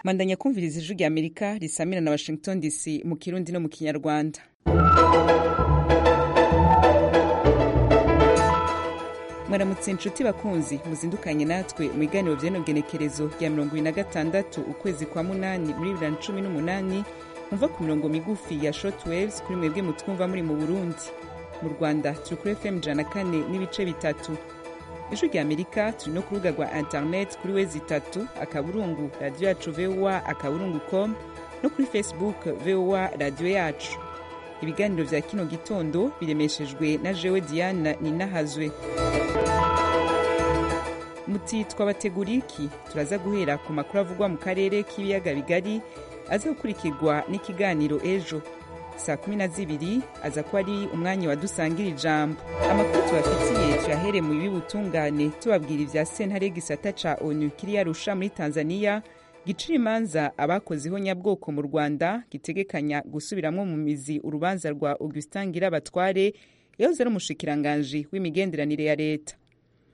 mandanya kumviriza ijwi rya amerika risamira na washington dc mu kirundi no mu kinyarwanda mwaramutse inshuti bakunzi muzindukanye natwe mu biganiro by'inogenekerezo rya mirongo ibiri na gatandatu ukwezi kwa munani muri bibiri na cumi n'umunani mumva ku mirongo migufi ya shortwaves kuri mwebwe mutwumva muri mu burundi mu rwanda turi kuri fm ijana na kane n'ibice bitatu ijwi rya amerika turi no ku rubuga rwa internet kuri wezi itatu akaburungu radiyo yacu voa akaburungu com no kuri facebook voa radiyo yacu ibiganiro bya kino gitondo biremeshejwe na jewe diana ninahazwe muti twabateguriye iki turaza guhera ku makuru avugwa mu karere k'ibiyaga bigari aza gukurikirwa n'ikiganiro ejo saa kumi na zibiri aza ko ari umwanya wadusangira ijambo amakuru tubafitiye tuyahere mu bibutungane tubabwira ibya sentare gisata ca onu kiriya rusha muri tanzania gicira imanza abakozeho nyabwoko mu rwanda gitegekanya gusubiramo mu mizi urubanza rwa augustin ngirabatware yahoze ari umushikiranganji w'imigenderanire ya leta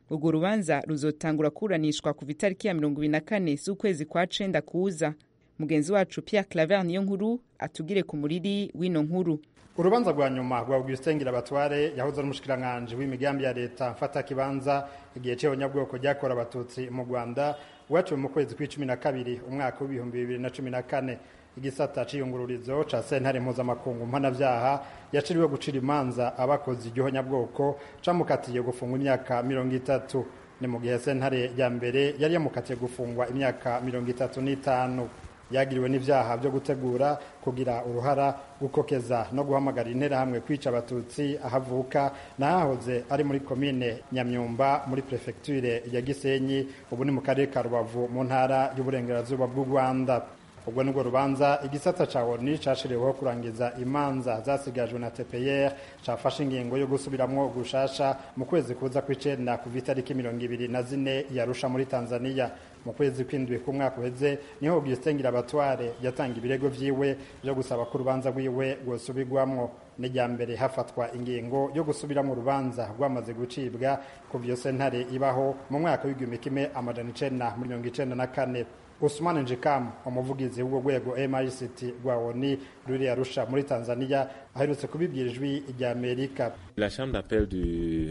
urwo rubanza ruzotangura kuburanishwa kuva itariki ya mirongo ibiri na kane z'ukwezi kwa cenda kuza mugenzi wacu Pierre Claver niyo nkuru atugire ku muriri w'ino nkuru urubanza rwa nyuma rwa augustin ngirabatware yahoze ari umushikiranganji w'imigambi ya leta mfata kibanza igihe c'ihonyabwoko ryakora abatutsi mu rwanda waciwe mu kwezi kw'icumi na kabiri umwaka w'ibihumbi bibiri na cumi na kane igisata c'iyungururizo ca sentare mpuzamakungu mpanavyaha yaciriwe gucira imanza abakoze igihonyabwoko camukatiye gufungwa imyaka mirongo itatu ni mu gihe sentare rya mbere yari yamukatiye gufungwa imyaka mirongo itatu n'itanu yagiriwe n'ibyaha byo gutegura kugira uruhara gukokeza no guhamagarira interahamwe kwica abatutsi ahavuka n'ahahoze ari muri komine nyamyumba muri perefegiture ya gisenyi ubu ni mu karere ka rubavu mu ntara y'uburengerazuba bw'u rwanda ubwo nibwo rubanza igisata ca oni cashiriweho kurangiza imanza zasigajwe na tpr cafashe ingingo yo gusubiramwo gushasha mu kwezi kuza kw'icenda kuva itariki mirongo ibiri na zine yarusha muri tanzania mu kwezi kw'indwi k'umwaka uheze niho augustin ngirabatware yatanga ibirego vyiwe vyo gusaba ko urubanza rwiwe rwosubirwamwo n'irya mbere hafatwa ingingo yo gusubiramo urubanza rwamaze gucibwa kuva iyo sentare ibaho mu mwaka w'igihumbi kimwe amajana icenda mirongo icenda na kane Usman Njikam umuvugizi w'urwo rwego MICT rwa ONI ruri Arusha muri Tanzania aherutse kubibwira ijwi rya Amerika La chambre d'appel du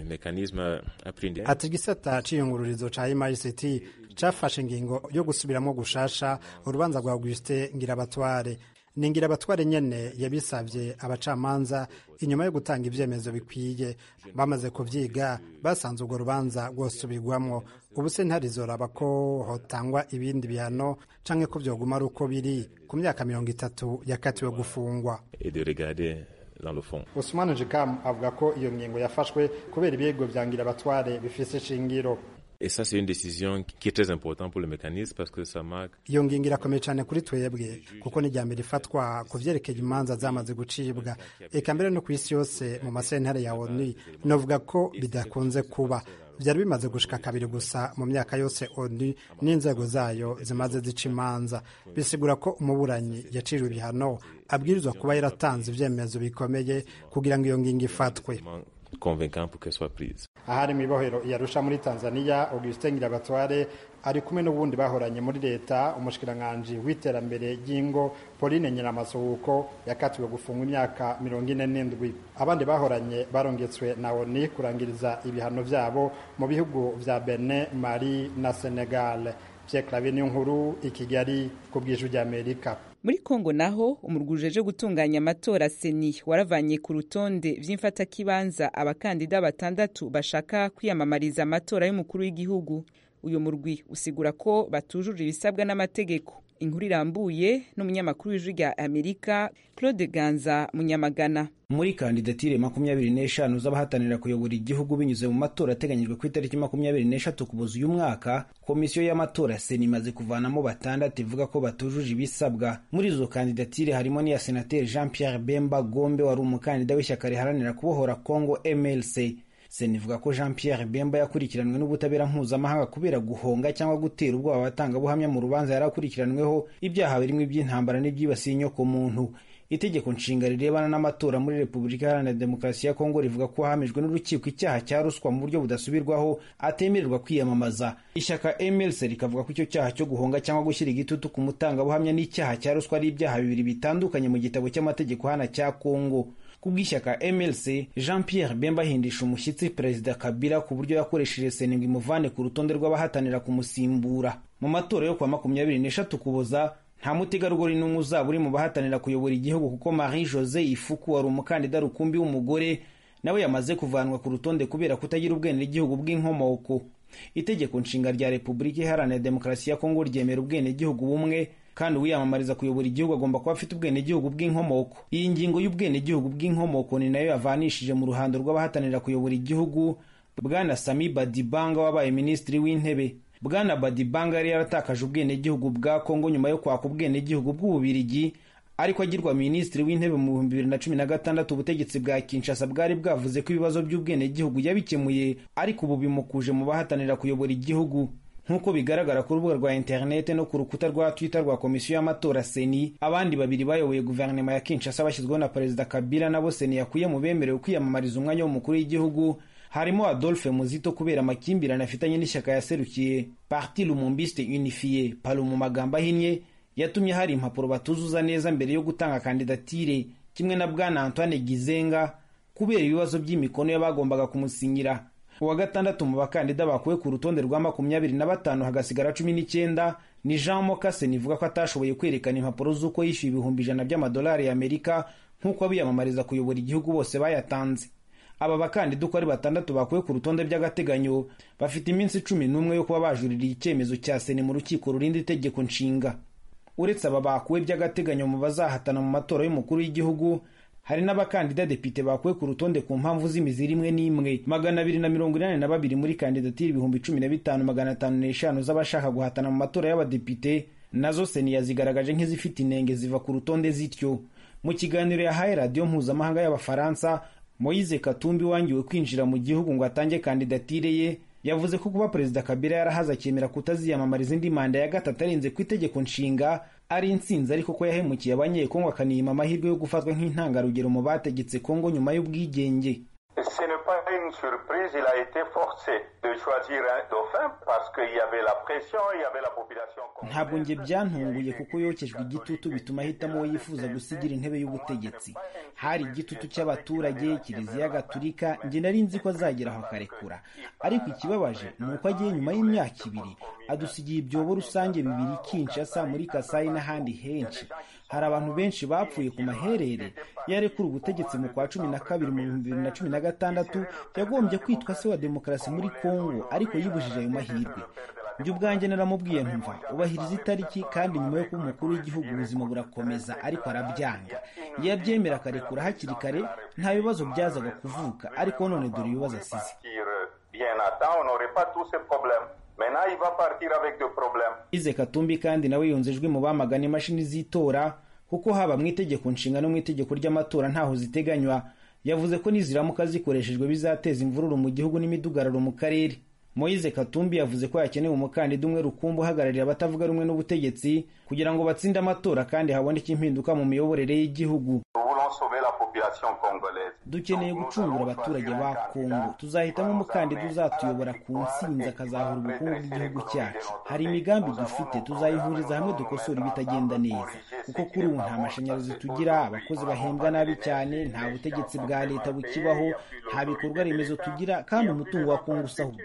mécanisme aprinde ati gisata ciyungururizo ca MICT cafashe ingingo yo gusubiramo gushasha urubanza rwa Auguste Ngirabatware ni Ngirabatware nyene yabisavye abacamanza inyuma yo gutanga ibyemezo bikwiye bamaze kuvyiga basanze urwo rubanza rwosubirwamwo ubu se ntarizoraba ko hotangwa ibindi bihano canke ko vyoguma ari uko biri ku myaka mirongo itatu yakatiwe gufungwa et de regarder dans le fond. Usman Jikam avuga ko iyo ngingo yafashwe kubera ibirego vya Ngirabatware bifise ishingiro Et ça, c'est une décision qui est très importante pour le mécanisme parce que ça marque. iyo ngingo irakomeye cyane kuri twebwe kuko ni mbere ifatwa ku byerekeye imanza zamaze gucibwa eka mbere no ku isi yose mu masentare ya onu navuga ko bidakunze kuba byari bimaze gushika kabiri gusa mu myaka yose onu n'inzego zayo zimaze zica imanza bisigura ko umuburanyi yaciriwe ibihano abwirizwa kuba yaratanze ibyemezo bikomeye kugira ngo iyo ngingo ifatwe convaincant pour qu'elle soit prise. ahari mu ibohero yarusha muri tanzania augustin ngirabatware ari kumwe n'ubundi bahoranye muri leta umushikiranganji w'iterambere ry'ingo pauline nyiramasuhuko yakatiwe gufungwa imyaka mirongo ine n'indwi abandi bahoranye barongetswe na oni kurangiriza ibihano vyabo mu bihugu vya benin mali na senegal pierre clave niyo nkuru i kigali ku bw'ijwi ry'amerika muri kongo naho umurwi ujeje gutunganya amatora seni waravanye ku rutonde vy'imfatakibanza abakandida batandatu bashaka kwiyamamariza amatora y'umukuru w'igihugu uyu murwi usigura ko batujuje ibisabwa n'amategeko inkuru irambuye n'umunyamakuru w'ijwi rya amerika claude ganza munyamagana muri kandidatire makumyabiri n'eshanu z'abahatanira kuyobora igihugu binyuze mu matora ateganyijwe ku itariki makumyabiri n'eshatu kuboza uyu mwaka komisiyo y'amatora sena imaze kuvanamo batandatu ivuga ko batujuje ibisabwa muri izo kandidatire harimo n'iya senateri jean pierre bemba gombe wari umukandida w'ishyaka riharanira kubohora congo mlc sena ivuga ko jean pierre bemba yakurikiranwe n'ubutabera mpuzamahanga kubera guhonga cyangwa gutera ubwoba abatangabuhamya mu rubanza yari akurikiranweho ibyaha birimo iby'intambara n'ibyibasiye inyoko muntu itegeko nshinga rirebana n'amatora muri repubulika iharanira demokarasi ya kongo rivuga ko hamijwe n'urukiko icyaha cya ruswa mu buryo budasubirwaho atemererwa kwiyamamaza ishyaka mlc rikavuga ko icyo cyaha cyo guhonga cyangwa gushyira igitutu ku mutangabuhamya n'icyaha cya ruswa ari ibyaha bibiri bitandukanye mu gitabo cy'amategeko hana cya kongo kubw'ishyaka mlc jean pierre bemba ahindisha umushyitsi perezida kabila ku buryo yakoresheje sena ngo imuvane ku rutonde rw'abahatanira kumusimbura mu matora yo kwa makumyabiri n'eshatu kuboza nta mutegarugori n'umwe uzaba uri mu bahatanira kuyobora igihugu kuko marie jose ifuku wari umukandida rukumbi w'umugore nawe yamaze kuvanwa ku rutonde kubera kutagira ubwenegihugu bw'inkomoko itegeko nshinga rya repubulika iharanira demokarasi ya kongo ryemera ubwenegihugu bumwe kandi uwiyamamariza kuyobora igihugu agomba kuba afite ubwenegihugu bw'inkomoko iyi ngingo y'ubwenegihugu bw'inkomoko ni nayo yavanishije mu ruhando rw'abahatanira kuyobora igihugu bwana sami badibanga wabaye minisitiri w'intebe bwana badibanga yari yaratakaje ubwenegihugu bwa kongo nyuma yo kwaka ubwenegihugu bw'ububirigi ariko agirwa minisitiri w'intebe mu bihumbi bibiri na cumi na gatandatu ubutegetsi bwa kinshasa bwari bwavuze ko ibibazo by'ubwenegihugu yabikemuye ariko ubu bimukuje mu bahatanira kuyobora igihugu nk'uko bigaragara ku rubuga rwa interinete no ku rukuta rwa twitter rwa komisiyo y'amatora seni abandi babiri bayoboye guverinoma ya kinshasa bashyizweho na perezida kabila nabo seni yakuye mu bemerewe kwiyamamariza umwanya w'umukuru w'igihugu harimo adolphe muzito kubera amakimbirane afitanye n'ishyaka yaserukiye parti lumumbiste unifiye palu mu magambo ahinnye yatumye hari impapuro batuzuza neza mbere yo gutanga kandidatire kimwe na bwana antoine gizenga kubera ibibazo by'imikono y'abagombaga kumusinyira uwa gatandatu mu bakandida bakuwe ku rutonde rwa makumyabiri na batanu hagasigara cumi n'icyenda ni jean mokaseni ivuga ko atashoboye kwerekana impapuro z'uko yishyuye ibihumbi ijana by'amadolari y'amerika nk'uko abiyamamariza kuyobora igihugu bose bayatanze aba bakandida uko ari batandatu bakuwe ku rutonde by'agateganyo bafite iminsi cumi n'umwe yo kuba bajuririye icyemezo cya seni mu rukiko rurinda itegeko nshinga uretse aba bakuwe by'agateganyo mu bazahatana mu matora y'umukuru w'igihugu hari n'abakandida depite bakuwe ku rutonde ku mpamvu z'imiziri imwe n'imwe magana abiri na mirongo inani na babiri muri kandidatire ibihumbi cumi na bitanu magana atanu n'eshanu z'abashaka guhatana mu matora y'abadepite nazo seni yazigaragaje nk'izifite inenge ziva ku rutonde zityo mu kiganiro yahaye radiyo mpuzamahanga y'abafaransa moyize katumbi wangiwe kwinjira mu gihugu ngo atange kandidatire ye yavuze ko kuba perezida kabila yarahaze akemera kutaziyamamariza indi manda ya gatatu arenze ku itegeko nshinga ari insinzi ariko ko yahemukiye abanyekongo akaniyima amahirwe yo gufatwa nk'intangarugero mu bategetse kongo nyuma y'ubwigenge Ce n'est pas une surprise, il a été forcé de choisir un dauphin parce qu'il y avait la pression, il y avait la population. ntabwo njye byantunguye kuko yokejwe igitutu bituma ahitamo uwo yifuza gusigira intebe y'ubutegetsi hari igitutu cy'abaturage kiliziya gaturika njye nari nzi ko azagera aho akarekura ariko ikibabaje ni uko agiye nyuma y'imyaka ibiri adusigiye ibyobo rusange bibiri kinshasa muri kasayi n'ahandi henshi hari abantu benshi bapfuye ku maherere yarekura ubutegetsi mu kwa cumi na kabiri mu bihumbi bibiri na cumi na gatandatu yagombye kwitwa se wa demokarasi muri kongo ariko yibujije ayo mahirwe njye ubwanjye naramubwiye ntumva ubahiriza itariki kandi nyuma yo kuba umukuru w'igihugu ubuzima burakomeza ariko arabyanga iyo abyemera akarekura hakiri kare nta bibazo byazaga kuvuka ariko none dore ibibazo asize ize katumbi kandi nawe yunze ijwi mu bamagana imashini z'itora kuko haba mu itegeko nshinga no mu itegeko ry'amatora ntaho ziteganywa yavuze ko niziramuka zikoreshejwe bizateza imvururu mu gihugu n'imidugararo mu karere moyize katumbi yavuze ko hakenewe umukandida umwe rukumbi uhagararira abatavuga rumwe n'ubutegetsi kugira ngo batsinde amatora kandi haboneke impinduka mu miyoborere y'igihugu dukeneye gucungura abaturage ba kongo tuzahitamo umukandida uzatuyobora ku nsinzi akazahura ubukungu bw'igihugu cyacu hari imigambi dufite tuzayihuriza hamwe dukosora ibitagenda neza kuko kuri ubu nta mashanyarazi tugira abakozi bahembwa nabi cyane nta butegetsi bwa leta bukibaho nta bikorwa remezo tugira kandi umutungo wa kongo usahurwa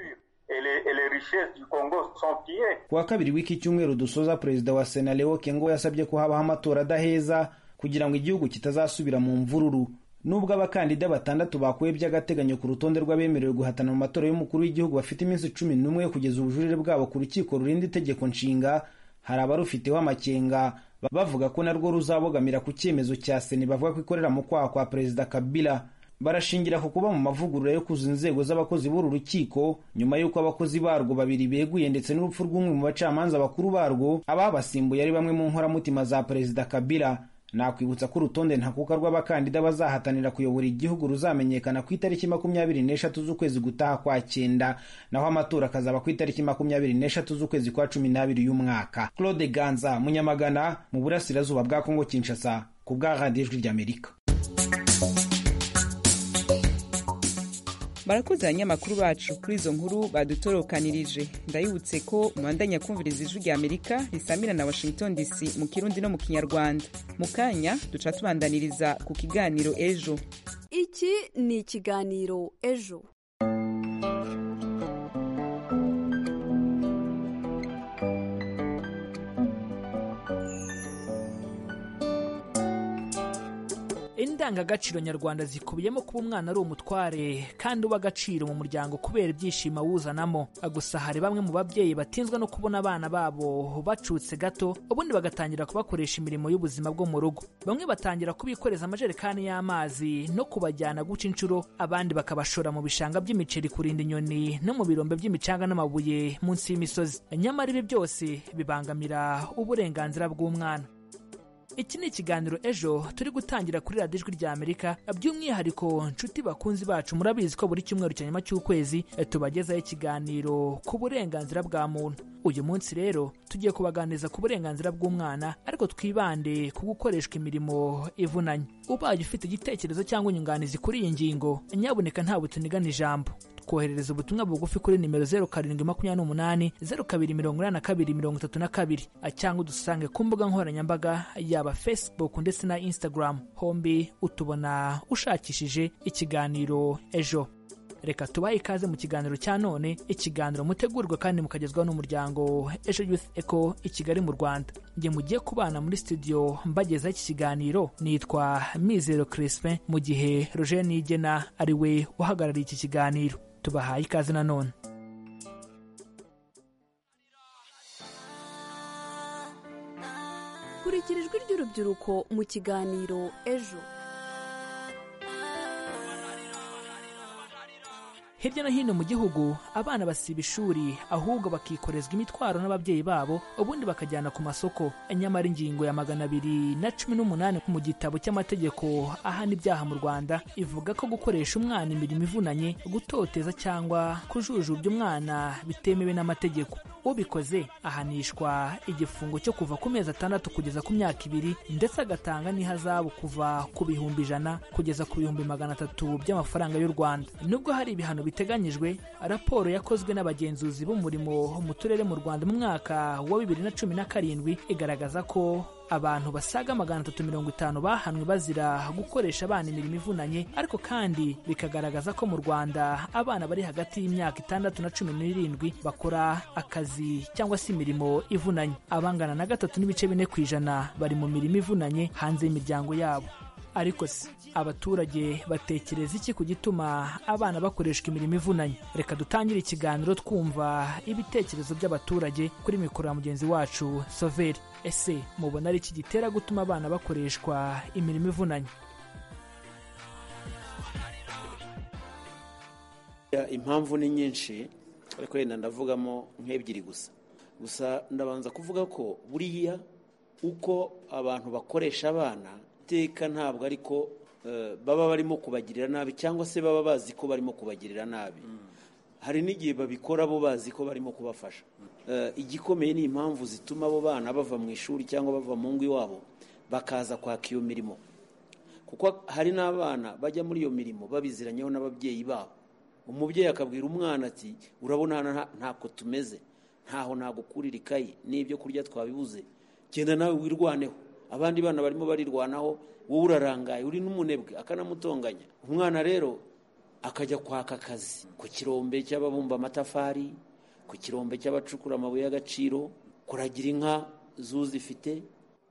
ku wa kabiri w'iki cyumweru dusoza perezida wa sena leo kengo yasabye ko habaho amatora adaheza kugira ngo igihugu kitazasubira mu mvururu nubwo abakandida batandatu bakuwe by'agateganyo ku rutonde rw'abemerewe guhatana mu matora y'umukuru w'igihugu bafite iminsi cumi n'umwe yo kugeza ubujurire bwabo ku rukiko rurinda itegeko nshinga hari abarufiteho amakenga bavuga ko narwo ruzabogamira ku cyemezo cya sena bavuga ko ikorera mu kwaha kwa perezida kabila barashingira ku kuba mu mavugurura yo kuzuza inzego z'abakozi b'uru rukiko nyuma y'uko abakozi barwo babiri beguye ndetse n'urupfu rw'umwe mu bacamanza bakuru barwo ababasimbuye ari bamwe mu nkoramutima za perezida kabila nakwibutsa ko urutonde ntakuka rw'abakandida bazahatanira kuyobora igihugu ruzamenyekana ku itariki makumyabiri n'eshatu z'ukwezi gutaha kwa cyenda naho amatora akazaba ku itariki makumyabiri n'eshatu z'ukwezi kwa cumi n'abiri y'umwaka claude ganza munyamagana mu burasirazuba bwa kongo kinshasa ku bwa radiyo ijwi ry'amerika barakoze abanyamakuru bacu kuri izo nkuru badutorokanirije ndayibutse ko mwandanya kumviriza ijwi rya amerika risamira na washington dc mu kirundi no mu kinyarwanda mu kanya duca tubandaniriza ku kiganiro ejo iki ni ikiganiro ejo indangagaciro nyarwanda zikubiyemo kuba umwana ari umutware kandi uba agaciro mu muryango kubera ibyishimo awuzanamo gusa hari bamwe mu babyeyi batinzwe no kubona abana babo bacutse gato ubundi bagatangira kubakoresha imirimo y'ubuzima bwo mu rugo bamwe batangira kubikoreza amajerekani y'amazi no kubajyana guca inshuro abandi bakabashora mu bishanga by'imiceri kurinda inyoni no mu birombe by'imicanga n'amabuye munsi y'imisozi nyamara ibi byose bibangamira uburenganzira bw'umwana iki ni ikiganiro ejo turi gutangira kuri radiyo ijwi rya amerika by'umwihariko nshuti bakunzi bacu murabizi ko buri cyumweru cya nyuma cy'ukwezi tubagezaho ikiganiro ku burenganzira bwa muntu uyu munsi rero tugiye kubaganiriza ku burenganzira bw'umwana ariko twibande ku gukoreshwa imirimo ivunanye ubaye ufite igitekerezo cyangwa inyunganizi kuri iyi ngingo nyaboneka ntabwo tunigana ijambo koherereza ubutumwa bugufi kuri nimero zeru karindwi makumyabiri n'umunani zeru kabiri mirongo inani na kabiri mirongo itatu na kabiri cyangwa udusange ku mbuga nkoranyambaga yaba facebook ndetse na instagram hombi utubona ushakishije ikiganiro ejo reka tubahe ikaze mu kiganiro cya none ikiganiro mutegurwa kandi mukagezwaho n'umuryango ejo youth eco i kigali mu rwanda njye mugiye kubana muri studio mbagezaho iki kiganiro nitwa mizero crispin mu gihe roger nigena ari we uhagarariye iki kiganiro tubahaye ikaze nanone kurikira ijwi ry'urubyiruko mu kiganiro ejo hirya no hino mu gihugu abana basiba ishuri ahubwo bakikorezwa imitwaro n'ababyeyi babo ubundi bakajyana ku masoko nyamara ingingo ya magana abiri na cumi n'umunani mu gitabo cy'amategeko ahana ibyaha mu rwanda ivuga ko gukoresha umwana imirimo ivunanye gutoteza cyangwa kujujubya umwana bitemewe n'amategeko ubikoze ahanishwa igifungo cyo kuva ku mezi atandatu kugeza ku myaka ibiri ndetse agatanga n'ihazabu kuva ku bihumbi ijana kugeza ku bihumbi magana atatu by'amafaranga y'u rwanda nubwo hari ibihano biteganyijwe raporo yakozwe n'abagenzuzi b'umurimo mu turere mu rwanda mu mwaka wa bibiri na cumi na karindwi igaragaza ko abantu basaga magana atatu mirongo itanu bahanwe bazira gukoresha abana imirimo ivunanye ariko kandi bikagaragaza ko mu rwanda abana bari hagati y'imyaka itandatu na cumi n'irindwi bakora akazi cyangwa se imirimo ivunanye abangana na gatatu n'ibice bine ku ijana bari mu mirimo ivunanye hanze y'imiryango yabo ariko se abaturage batekereza iki ku gituma abana bakoreshwa imirimo ivunanye reka dutangire ikiganiro twumva ibitekerezo by'abaturage kuri mikoro ya mugenzi wacu soveri ese mubona ari iki gitera gutuma abana bakoreshwa imirimo ivunanye impamvu ni nyinshi ariko wenda ndavugamo nk'ebyiri gusa gusa ndabanza kuvuga ko buriya uko abantu bakoresha abana iteka ntabwo ariko baba barimo kubagirira nabi cyangwa se baba bazi ko barimo kubagirira nabi hari n'igihe babikora bo bazi ko barimo kubafasha igikomeye ni impamvu zituma abo bana bava mu ishuri cyangwa bava mu ngo iwabo bakaza kwaka iyo mirimo kuko hari n'abana bajya muri iyo mirimo babiziranyeho n'ababyeyi babo umubyeyi akabwira umwana ati urabona ntako tumeze ntaho nagukurira ikayi n'ibyo kurya twabibuze genda nawe wirwaneho abandi bana barimo barirwanaho wowe urarangaye uri n'umunebwe akanamutonganya umwana rero akajya kwaka akazi ku kirombe cy'ababumba amatafari ku kirombe cy'abacukura amabuye y'agaciro kuragira inka zuzifite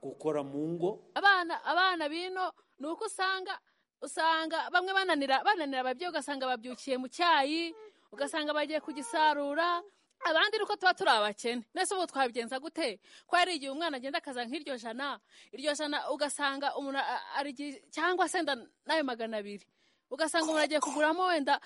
gukora mu ngo abana abana bino ni uko usanga usanga bamwe bananira bananira ababyeyi ugasanga babyukiye mu cyayi ugasanga bagiye kugisarura abandi nuko tuba turi abakene mbese ubu twabigenza gute ko hari igihe umwana agenda akaza nk'iryo jana iryo jana ugasanga umuntu ari cyangwa se n'ayo magana abiri ugasanga umuntu agiye kuguramo wenda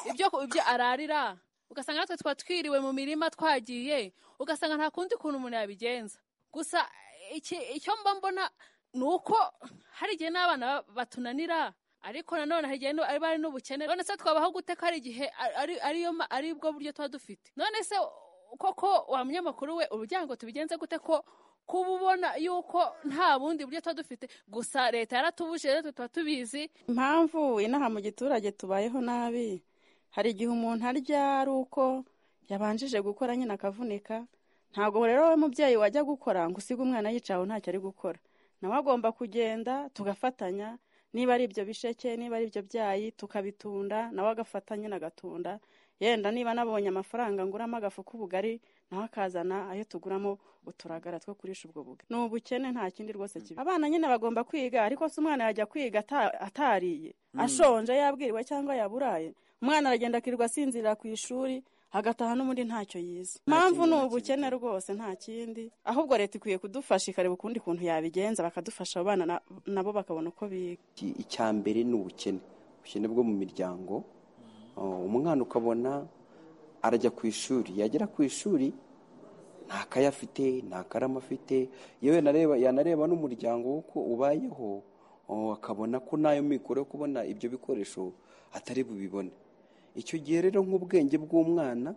ibyo ararira ugasanga natwe tuba twiriwe mu mirima twagiye ugasanga nta kundi kuntu umuntu yabigenza gusa icyo mba mbona ni uko hari igihe n'abana batunanira ariko nanone hari igihe ari bari n'ubukene none se twabaho gute ko hari igihe ari bwo buryo tuba dufite none se koko wa munyamakuru we urujyango tubigenze gute ko kuba ubona yuko nta bundi buryo tuba dufite gusa leta yaratubujije rero tuba tubizi impamvu inaha mu giturage tubayeho nabi hari igihe umuntu arya ari uko yabanjije gukora nyine akavunika ntabwo rero we mubyeyi wajya gukora ngo usige umwana yicawe ntacyo ari gukora nawe agomba kugenda tugafatanya niba ari ibyo bisheke niba ari ibyo byayi tukabitunda nawe agafata nyine agatunda yenda niba nabonye amafaranga nguramo agafu k'ubugari nawe akazana ayo tuguramo uturagara two kurisha ubwo bugari ni ubukene nta kindi rwose kibi abana nyine bagomba kwiga ariko se umwana yajya kwiga ata- atariye ashonje yabwiriwe cyangwa yaburaye umwana aragenda akirirwa asinzirira ku ishuri agataha n'ubundi ntacyo yize impamvu ni ubukene rwose nta kindi ahubwo leta ikwiye kudufasha ikareba ukundi kuntu yabigenza bakadufasha abo bana na- nabo bakabona uko biga Iki- icya mbere ni ubukene ubukene bwo mu miryango Uh, umwana ukabona arajya ku ishuri yagera ku ishuri nta kaye afite nta karamu afite yewe nareba- yanareba n'umuryango w'uko ubayeho uh, akabona ko n'ayo mikoro yo kubona ibyo bikoresho atari bubibone icyo gihe rero nk'ubwenge bw'umwana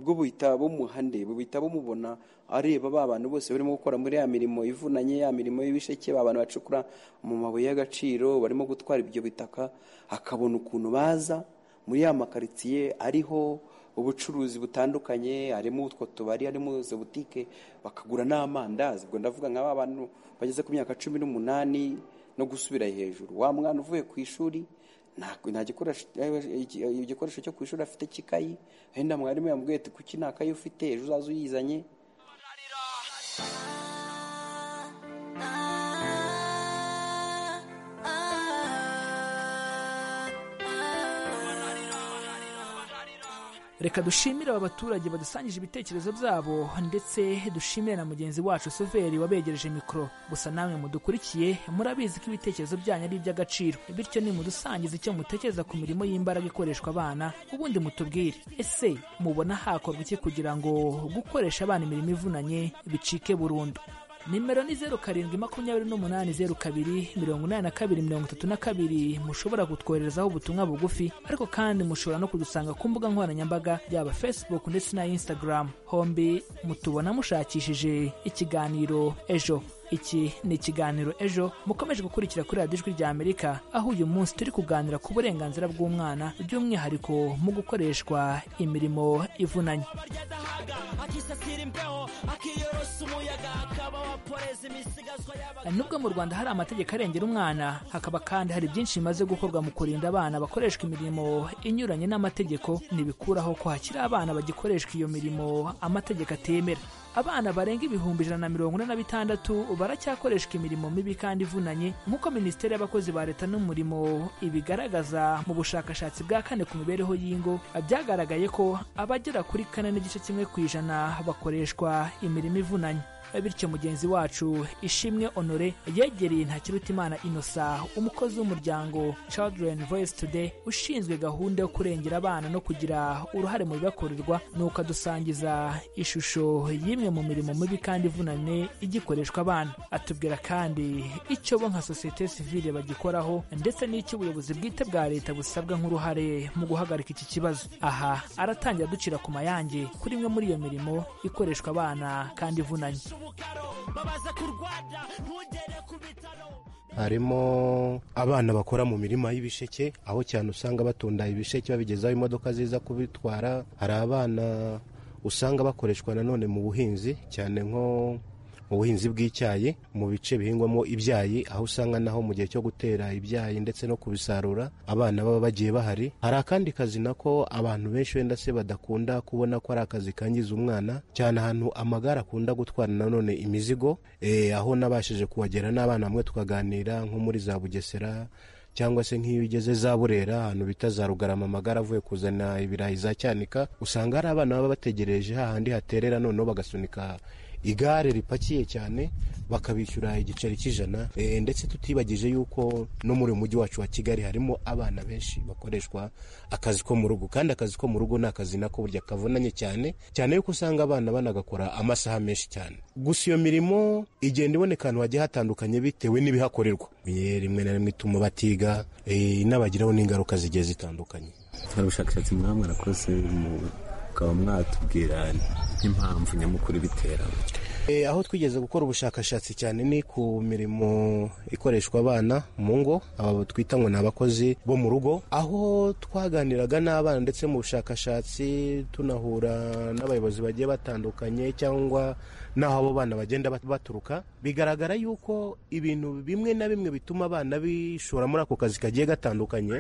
bwo buhita bumuhande buhita bumubona areba ba bantu bose barimo gukora muri ya mirimo ivunanye ya mirimo y'ibisheke ba bantu bacukura mu mabuye y'agaciro barimo gutwara ibyo bitaka akabona ukuntu baza muri ya makaritsiye ariho ubucuruzi butandukanye harimo utwo tubari harimo izo butike bakagura n'amandazi ubwo ndavuga nka ba bantu bageze ku myaka cumi n'umunani no gusubira hejuru wa mwana uvuye ku ishuri nta nta gikoresho igikoresho cyo ku ishuri afite cy'ikayi wenda mwarimu yamubwiye ati kuki nta kayi ufite ejo uzaza uyizanye reka dushimire aba baturage badusangije ibitekerezo byabo ndetse dushimire na mugenzi wacu suveri wabegereje mikoro gusa namwe mudukurikiye murabizi ko ibitekerezo byanyu ari iby'agaciro bityo nimudusangiza icyo mutekereza ku mirimo y'imbaraga ikoreshwa abana ubundi mutubwire ese mubona hakorwa iki kugira ngo gukoresha abana imirimo ivunanye bicike burundu nimero ni zeru karindwi makumyabiri n'umunani zeru kabiri mirongo inani na kabiri mirongo itatu na kabiri mushobora kutwoherezaho ubutumwa bugufi ariko kandi mushobora no kudusanga ku mbuga nkoranyambaga yaba facebook ndetse na instagram hombi mutubona mushakishije ikiganiro ejo iki ni ikiganiro ejo mukomeje gukurikira kuri radiyo ijwi rya amerika aho uyu munsi turi kuganira ku burenganzira bw'umwana by'umwihariko mu gukoreshwa imirimo ivunanye akisasira imbeho akiyorosa umuyaga akaba waporeza imisigazwa y'aba nubwo mu rwanda hari amategeko arengera umwana hakaba kandi hari byinshi bimaze gukorwa mu kurinda abana bakoreshwa imirimo inyuranye n'amategeko ntibikuraho ko hakiri abana bagikoreshwa iyo mirimo amategeko atemera abana barenga ibihumbi ijana na mirongo ine na bitandatu baracyakoreshwa imirimo mibi kandi ivunanye nk'uko minisiteri y'abakozi ba leta n'umurimo ibigaragaza mu bushakashatsi bwa kane ku mibereho y'ingo byagaragaye ko abagera kuri kane n'igice kimwe ku ijana bakoreshwa imirimo ivunanye bityo mugenzi wacu ishimwe honore yegereye ntakirutimana inosa umukozi w'umuryango children voice today ushinzwe gahunda yo kurengera abana no kugira uruhare mu bibakorerwa nuko adusangiza ishusho y'imwe mu mirimo mibi kandi ivunanye igikoreshwa abana atubwira kandi icyo bo nka sosiyete sivile bagikoraho ndetse n'icyo ubuyobozi bwite bwa leta busabwa nk'uruhare mu guhagarika iki kibazo aha aratangira ducira ku mayange kuri imwe muri iyo mirimo ikoreshwa abana kandi ivunanye babaza kurwara ntugere ku bitaro harimo abana bakora mu mirima y'ibisheke aho cyane usanga batunda ibisheke babigezaho imodoka ziza kubitwara hari abana usanga bakoreshwa nanone mu buhinzi cyane nko mu buhinzi bw'icyayi mu bice bihingwamo ibyayi aho usanga naho mu gihe cyo gutera ibyayi ndetse no kubisarura abana baba bagiye bahari hari akandi kazi nako abantu benshi wenda se badakunda kubona ko ari akazi kangiza umwana cyane ahantu amagare akunda gutwara nanone imizigo eh, aho nabashije kuhagera n'abana bamwe tukaganira nko muri za bugesera cyangwa se nk'iyo ugeze za burera ahantu bita za rugarama amagara avuye kuzana ibirayi za cyanika usanga hari abana baba bategereje hahandi haterera noneho bagasunika igare ripakiye cyane bakabishyura igiceri cy'ijana Eh, ndetse tutibagije yuko no muri uyu mujyi wacu wa kigali harimo abana benshi bakoreshwa akazi ko mu rugo kandi akazi ko mu rugo ni akazi nako burya kavunanye cyane cyane yuko usanga abana banagakora amasaha menshi cyane gusa iyo mirimo igenda iboneka ahantu hagiye hatandukanye bitewe n'ibihakorerwa Eh, rimwe na rimwe ituma batiga eh, inabagiraho n'ingaruka zigiye zitandukanye hari ubushakashatsi mwaba mwarakoze mukaba mwatubwira n'impamvu nyamukuru ibitera aho twigeze gukora ubushakashatsi cyane ni ku mirimo ikoreshwa abana mu ngo aba twita ngo ni abakozi bo mu rugo aho twaganiraga n'abana ndetse mu bushakashatsi tunahura n'abayobozi bagiye batandukanye cyangwa n'aho abo bana bagenda bat- baturuka bigaragara yuko ibintu bimwe na bimwe bituma abana bishora muri ako kazi kagiye gatandukanye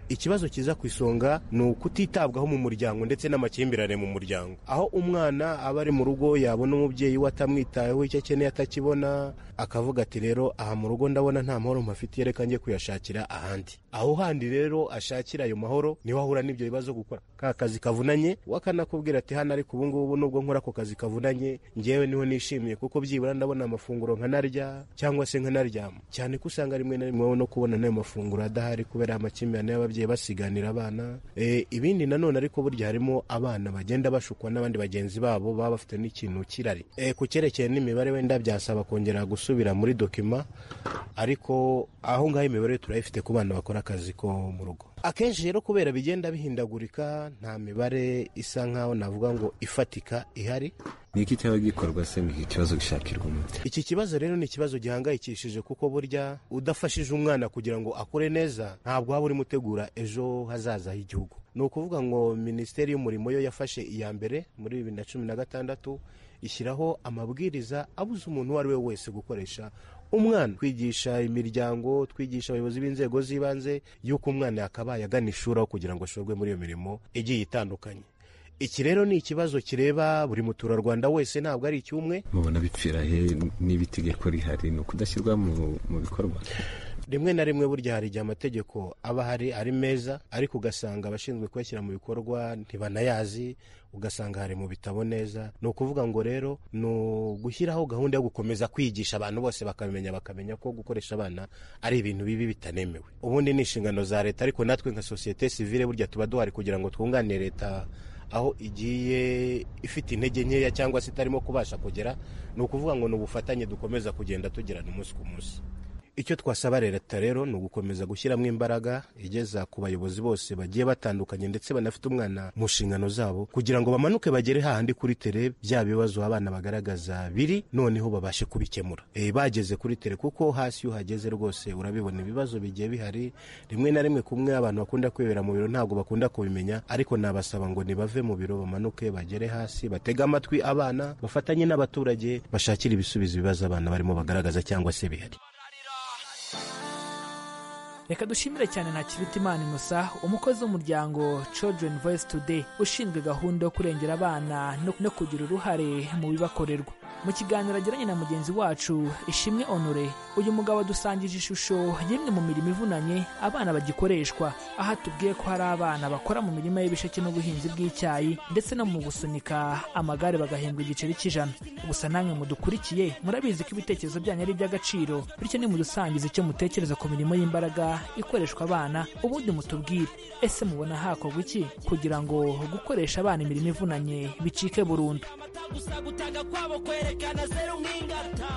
ikibazo kiza ku isonga ni ukutitabwaho mu muryango ndetse n'amakimbirane mu muryango aho umwana aba ari mu rugo yabona umubyeyi we atamwitayeho icyo akeneye atakibona akavuga ati rero aha mu rugo ndabona nta mahoro mpafitiye reka njye kuyashakira ahandi aho handi rero ashakira ayo mahoro niho ahura n'ibyo bibazo gukora ka kazi kavunanye we akanakubwira ati hano ariko ubu ngubu nubwo nkora ako kazi kavunanye ngewe niho nishimiye kuko byibura ndabona amafunguro nkanarya cyangwa se nkanaryama cyane ko usanga rimwe na rimwe wowe no kubona n'ayo mafunguro adahari kubera amakimbirane y'ababyeyi basiganira abana Eh, ibindi nanone ariko burya harimo abana bagenda bashukwa n'abandi bagenzi babo baba bafite n'ikintu kirari Eh, ku cyerekeye n'imibare wenda byasaba kongera gusubira muri dokima ariko aho ngaho imibare turayifite ku bana bakora akazi ko mu rugo akenshi rero kubera bigenda bihindagurika nta mibare isa nkaho navuga ngo ifatika ihari ni iki cyaba gikorwa se ni ikibazo gishakirwa umuti iki kibazo rero ni ikibazo gihangayikishije kuko burya udafashije umwana kugira ngo akure neza ntabwo waba urimo utegura ejo hazaza h'igihugu ni ukuvuga ngo minisiteri y'umurimo yo yafashe iya mbere muri bibiri na cumi na gatandatu ishyiraho amabwiriza abuza umuntu uwo ari we wese gukoresha umwana twigisha imiryango twigisha abayobozi b'inzego z'ibanze y'uko umwana yakabaye agana ishuri aho kugira ngo ashorwe muri iyo mirimo igiye itandukanye iki rero ni ikibazo kireba buri muturarwanda wese ntabwo ari icy'umwe mubona bipfira he niba itegeko rihari ni ukudashyirwa mu mu bikorwa rimwe na rimwe burya hari igihe amategeko aba ahari ari meza ariko ugasanga abashinzwe kuyashyira mu bikorwa ntibanayazi ugasanga hari mu bitabo neza ni ukuvuga ngo rero ni ugushyiraho gahunda yo gukomeza kwigisha abantu bose bakamenya bakamenya ko gukoresha abana ari ibintu bibi bitanemewe ubundi ni inshingano za leta ariko natwe nka sosiyete sivile burya tuba duhari kugira ngo twunganire leta aho igiye ifite intege nkeya cyangwa se itarimo kubasha kugera ni ukuvuga ngo ni ubufatanye dukomeza kugenda tugirana umunsi ku munsi icyo twasaba leta rero ni ugukomeza gushyiramo imbaraga igeza ku bayobozi bose bagiye batandukanye ndetse banafite umwana mu nshingano zabo kugira ngo bamanuke bagere hahandi kuri tere bya bibazo abana bagaragaza biri noneho babashe kubikemura e, bageze kuri tere kuko hasi iyo uhageze rwose urabibona ibibazo bigiye bihari rimwe na rimwe kumwe abantu bakunda kwibera mu biro ntabwo bakunda kubimenya ariko nabasaba ngo nibave mu biro bamanuke bagere hasi batege amatwi abana bafatanye n'abaturage bashakire ibisubizo ibibazo abana barimo bagaragaza cyangwa se bihari reka dushimire cyane na kibitimana imusa umukozi w'umuryango children voice today ushinzwe gahunda yo kurengera abana no- no kugira uruhare mu bibakorerwa mu kiganiro agiranye na mugenzi wacu ishimwe honore uyu mugabo adusangije ishusho y'imwe mu mirimo ivunanye abana bagikoreshwa aho atubwiye ko hari abana bakora mu mirima y'ibisheke n'ubuhinzi bw'icyayi ndetse no mu gusunika amagare bagahembwa igiceri cy'ijana gusa namwe mudukurikiye murabizi ko ibitekerezo byanyu ari iby'agaciro bityo nimudusangiza icyo mutekereza ku mirimo y'imbaraga ikoreshwa abana ubundi mutubwire ese mubona hakorwa iki kugira ngo gukoresha abana imirimo ivunanye bicike burundu gusa gutaga kwabo kwerekana zeru nk'ingata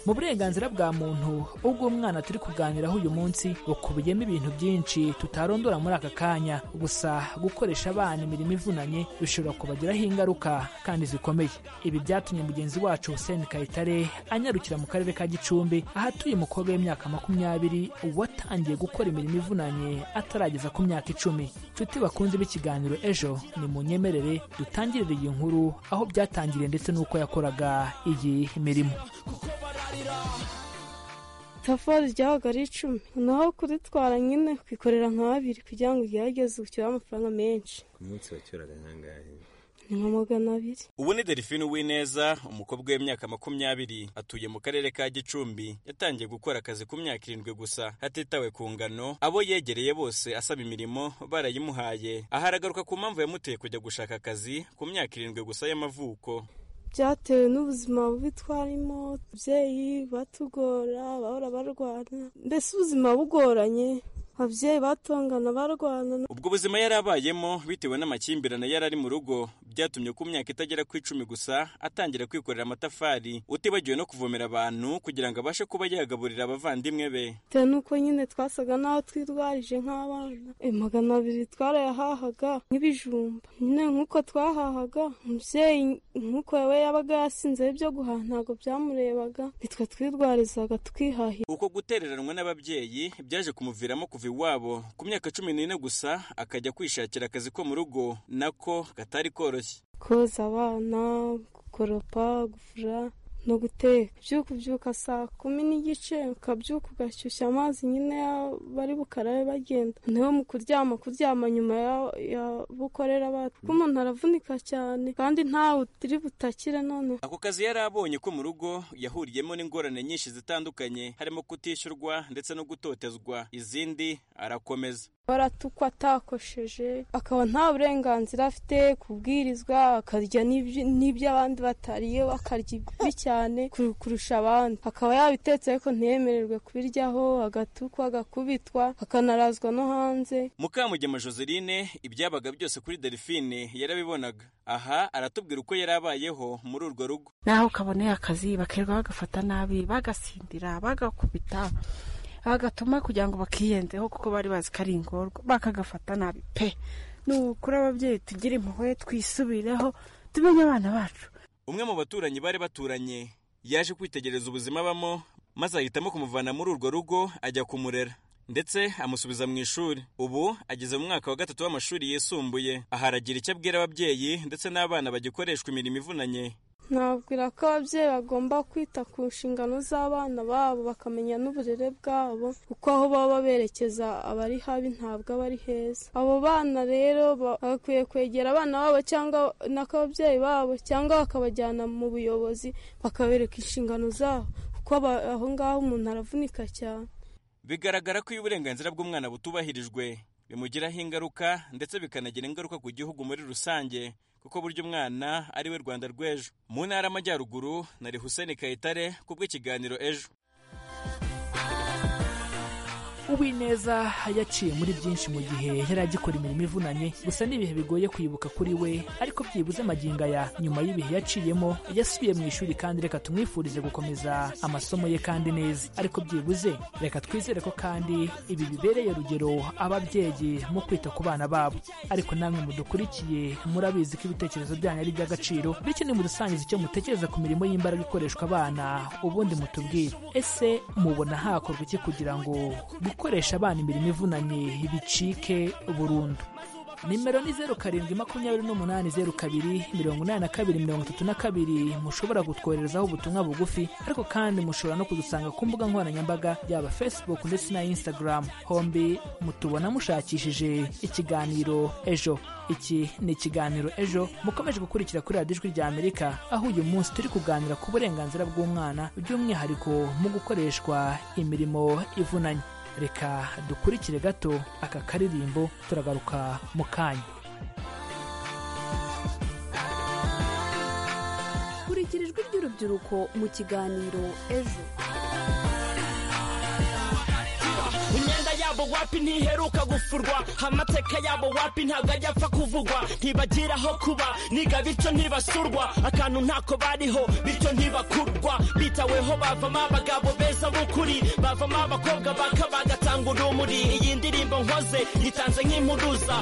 mu burenganzira bwa muntu ubwo umwana turi kuganiraho uyu munsi bukubiyemo ibintu byinshi tutarondora muri aka kanya gusa gukoresha abana imirimo ivunanye bishobora kubagiraho ingaruka kandi zikomeye ibi byatumye mugenzi wacu hussein kayitare anyarukira mu karere ka gicumbi aho atuye umukobwa w'imyaka makumyabiri watangiye gukora imirimo ivunanye atarageza ku myaka icumi nshuti bakunze b'ikiganiro ejo ni mu nyemerere dutangirire iyi nkuru aho byatangiriye ndetse n'uko yakoraga iyi mirimo tafari ryabaga ari icumi naho kuritwara nyine ukikorera nka babiri kugira ngo ugerageze ucyure amafaranga menshi ku munsi wacyuraga nk'angahe ni nka magana abiri ubu ni delphine uwineza umukobwa w'imyaka makumyabiri atuye mu karere ka gicumbi yatangiye gukora akazi ku myaka irindwi gusa hatitawe ku ngano abo yegereye bose asaba imirimo barayimuhaye aha aragaruka ku mpamvu yamuteye kujya gushaka akazi ku myaka irindwi gusa y'amavuko byatewe n'ubuzima bubi twarimo ababyeyi batugora bahora barwana mbese ubuzima bugoranye ababyeyi batongana barwana ubwo buzima yari abayemo bitewe n'amakimbirane yari ari mu rugo byatumye ku myaka itagera ku icumi gusa atangira kwikorera amatafari utibagiwe no kuvomera abantu kugira ngo abashe kuba yagaburira abavandimwe be bitewe n'uko nyine twasaga n'aho twirwarije nk'abana Eh, magana abiri twarayahahaga nk'ibijumba nyine nk'uko twahahaga umubyeyi nk'uko we yabaga yasinze ibyo guhaha ntabwo byamurebaga nitwe twirwarizaga twihahira uko gutereranwa n'ababyeyi byaje kumuviramo kuva iwabo ku myaka cumi n'ine gusa akajya kwishakira akazi ko mu rugo nako katari koroshye koza abana gukoropa gufura no guteka byuka ubyuka saa kumi n'igice ukabyuka ugashyushya amazi nyine ya- bari bukarabe bagenda niho mu kuryama kuryama nyuma ya- ya bukorera abantu kuko umuntu aravunika cyane kandi ntawe utiri butakire noneho Ako kazi yari abonye ko mu rugo yahuriyemo n'ingorane nyinshi zitandukanye harimo kutishyurwa ndetse no gutotezwa izindi arakomeza baratukwa atakosheje akaba nta burenganzira afite kubwirizwa akarya n'ibyo- n'iby'abandi batariye akarya ibibi cyane kur- kurusha abandi akaba yabitetse ariko ntiyemererwe kubiryaho agatukwa agakubitwa akanarazwa no hanze mukamugema joseline ibyabaga byose kuri delphine yarabibonaga aha aratubwira uko yari abayeho muri urwo rugo naho kaboneye akazi bakirirwa bagafata nabi bagasindira bagakubita bagatuma kugira ngo bakiyenzeho kuko bari bazi ko ari ingorwa bakagafata nabi pe nukuri ababyeyi tugire impuhwe twisubireho tumenye abana bacu umwe mu baturanyi bari baturanye yaje kwitegereza ubuzima abamo maze ahitamo kumuvana muri urwo rugo ajya kumurera ndetse amusubiza mu ishuri ubu ageze mu mwaka wa gatatu w'amashuri yisumbuye aha aragira icyo abwira ababyeyi ndetse n'abana bagikoreshwa imirimo ivunanye nabwira ko ababyeyi bagomba kwita ku nshingano z'abana babo bakamenya n'uburere bwabo kuko aho baba berekeza abari habi ntabwo aba ari heza abo bana rero ba- bakwiye kwegera abana babo cyangwa n'akababyeyi babo cyangwa bakabajyana mu buyobozi bakabereka inshingano zabo kuko aba- aho ngaho umuntu aravunika cyane bigaragara ko iyo uburenganzira bw'umwana butubahirijwe bimugiraho ingaruka ndetse bikanagira ingaruka ku gihugu muri rusange kuko burya umwana ari we rwanda rw'ejo mu ntara y'amajyaruguru na Hussein kayitare ku bw'ikiganiro ejo uwineza yaciye muri byinshi mu gihe yari agikora imirimo ivunanye gusa ni ibihe bigoye kwibuka kuri we ariko byibuze amagingo aya nyuma y'ibihe yaciyemo yasubiye mu ishuri kandi reka tumwifurize gukomeza amasomo ye kandi neza ariko byibuze reka twizere ko kandi ibi bibereye rugero ababyeyi mu kwita ku bana babo ariko namwe mudukurikiye murabizi ko ibitekerezo byanyu ari iby'agaciro bityo nimudusangiza icyo mutekereza ku mirimo y'imbaraga ikoreshwa abana ubundi mutubwire ese mubona hakorwa iki kugira ngo gukoresha abana imirimo ivunanye bicike burundu nimero ni zeru karindwi makumyabiri n'umunani zeru kabiri mirongo inani na kabiri mirongo itatu na kabiri mushobora kutwoherezaho ubutumwa bugufi ariko kandi mushobora no kudusanga ku mbuga nkoranyambaga yaba facebook ndetse na instagram hombi mutubona mushakishije ikiganiro ejo iki ni ikiganiro ejo mukomeje gukurikira kuri radiyo ijwi rya amerika aho uyu munsi turi kuganira ku burenganzira bw'umwana by'umwihariko mu gukoreshwa imirimo ivunanye reka dukurikire gato aka karirimbo turagaruka mu kanya kurikira ijwi ry'urubyiruko mu kiganiro ejo imyenda yabo wapi ntiheruka gufurwa amateka yabo wapi ntabwo ajya apfa kuvugwa ntibagira aho kuba niga bityo ntibasurwa akantu ntako bariho bityo ntibakurwa bitaweho bavamo abagabo beza b'ukuri bavamo abakobwa baka bagatanga urumuri iyi ndirimbo nkoze yitanze nk'impuruza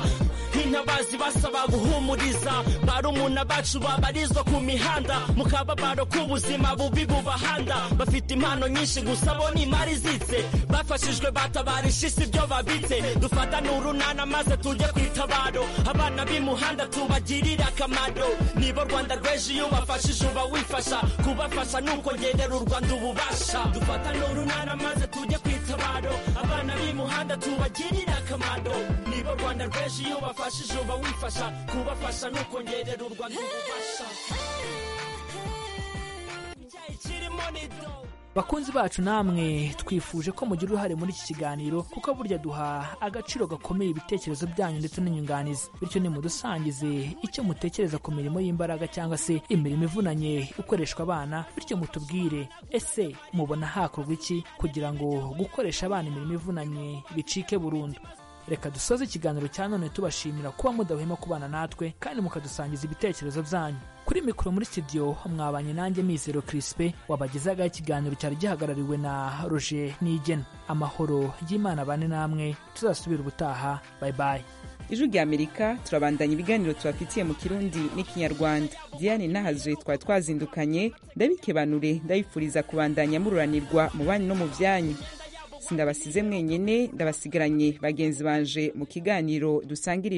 nk'intabazi basaba guhumuriza barumuna bacu babarizwa ku mihanda mu kababaro k'ubuzima bubi bubahanda bafite impano nyinshi gusa bo ni imari izitse bafashijwe batabarisha isi ibyo babitse dufatane urunana maze tujye ku itabaro abana b'imuhanda tubagirire akamaro nibo rwanda rw'ejo iyo ubafashije uba wifasha kubafasha ni ukongerera u rwanda ububasha dufatane urunana maze tujye ku itabaro abana b'imuhanda tubagirire akamaro nibo rwanda rw'ejo iyo ubafashije uba wifasha kubafasha ni ukongerera u rwanda ububasha bakunzi bacu namwe twifuje ko mugira uruhare muri iki kiganiro kuko burya duha agaciro gakomeye ibitekerezo byanyu ndetse n'inyunganizi bityo nimudusangize icyo mutekereza ku mirimo y'imbaraga cyangwa se imirimo ivunanye ikoreshwa abana bityo mutubwire ese mubona hakorwa iki kugira ngo gukoresha abana imirimo ivunanye bicike burundu reka dusoze ikiganiro cya none tubashimira kuba mudahwema kubana natwe kandi mukadusangiza ibitekerezo byanyu kuri mikoro muri studio mwabanye nanjye mizero kirisipe wabagezaga ikiganiro cyari gihagarariwe na roger nigena amahoro y'imana bane namwe tuzasubira ubutaha bayi bayi ijwi rya amerika turabandanya ibiganiro tubafitiye mu kirundi n'ikinyarwanda diane nahazwe twari twazindukanye ndabikebanure ndabifuriza kubandanya mururanirwa mu banyu no mu byanyu sindabasize mwenyine ndabasigaranye bagenzi banje mu kiganiro dusangirije